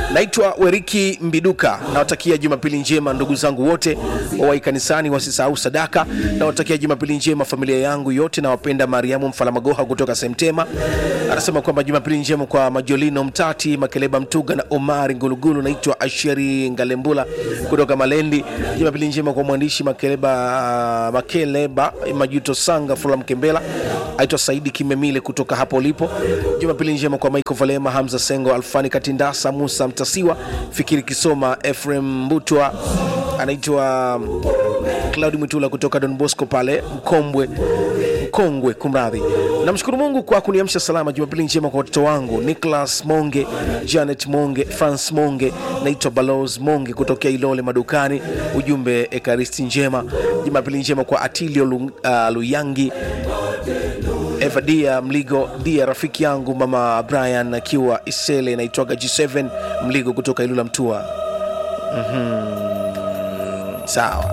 naitwa weriki mbiduka nawatakia jumapili njema ndugu zangu wote wawai kanisani wasisahau sadaka nawatakia jumapili njema familia yangu yote nawapenda mariamu mfalamagoha kutoka semtema anasema kwamba jumapili njema kwa majolino mtati makeleba mtuga na omari ngulugulu naitwa asheri ngalembula kutoka malendi jumapili njema kwa mwandishi makeleba makeleba majuto sanga fula mkembela aitwa saidi kimemile kutoka hapo ulipo jumapili njema kwa michael valema hamza sengo alfani katindasa musa mtasiwa fikiri kisoma efrem mbutwa anaitwa claudi mwitula kutoka don bosco pale mkombwe mkongwe kumradhi namshukuru mungu kwa kuniamsha salama jumapili njema kwa watoto wangu nicholas monge janet monge france monge naitwa balos monge kutokea ilole madukani ujumbe ekaristi njema jumapili njema kwa atilio Lu, uh, luyangi evadia mligo dia rafiki yangu mama brian akiwa isele naitwaga g7 mligo kutoka ilula mtua mm-hmm. sawa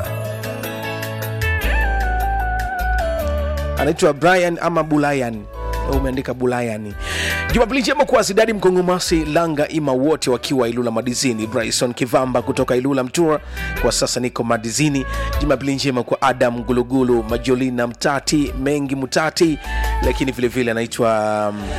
anaitwa brian ama bulayan umeandika bulayani jumapili njema kwa zidadi mkongomasi langa ima wote wakiwa ilula madizini bryson kivamba kutoka ilula mtua kwa sasa niko madizini jumapili njema kwa adam gulugulu majolina mtati mengi mutati lakini vilevile anaitwa um,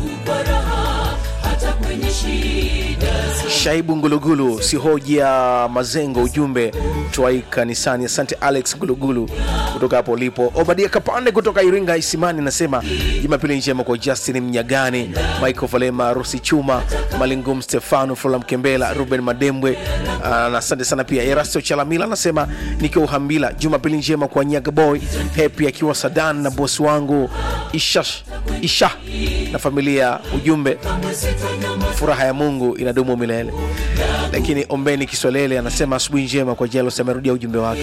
shaibu ngulugulu sihoja mazengo ujumbe twai kanisani asante alex ngulugulu kutoka hapo ulipo obadia kapande kutoka iringa isimani anasema jumapili njema kwa justin mnyagani michael valema rusi chuma malingum stefano fula mkembela ruben madembwe uh, na asante sana pia erasto chalamila anasema nikiwa uhambila jumapili njema kwa nyagaboy hepi akiwa sadan na bosi wangu isha, isha na familia ujumbe furaha ya mungu inadumu milele lakini ombeni kiswalele anasema asubuhi njema kwa jelos amerudia ujumbe wake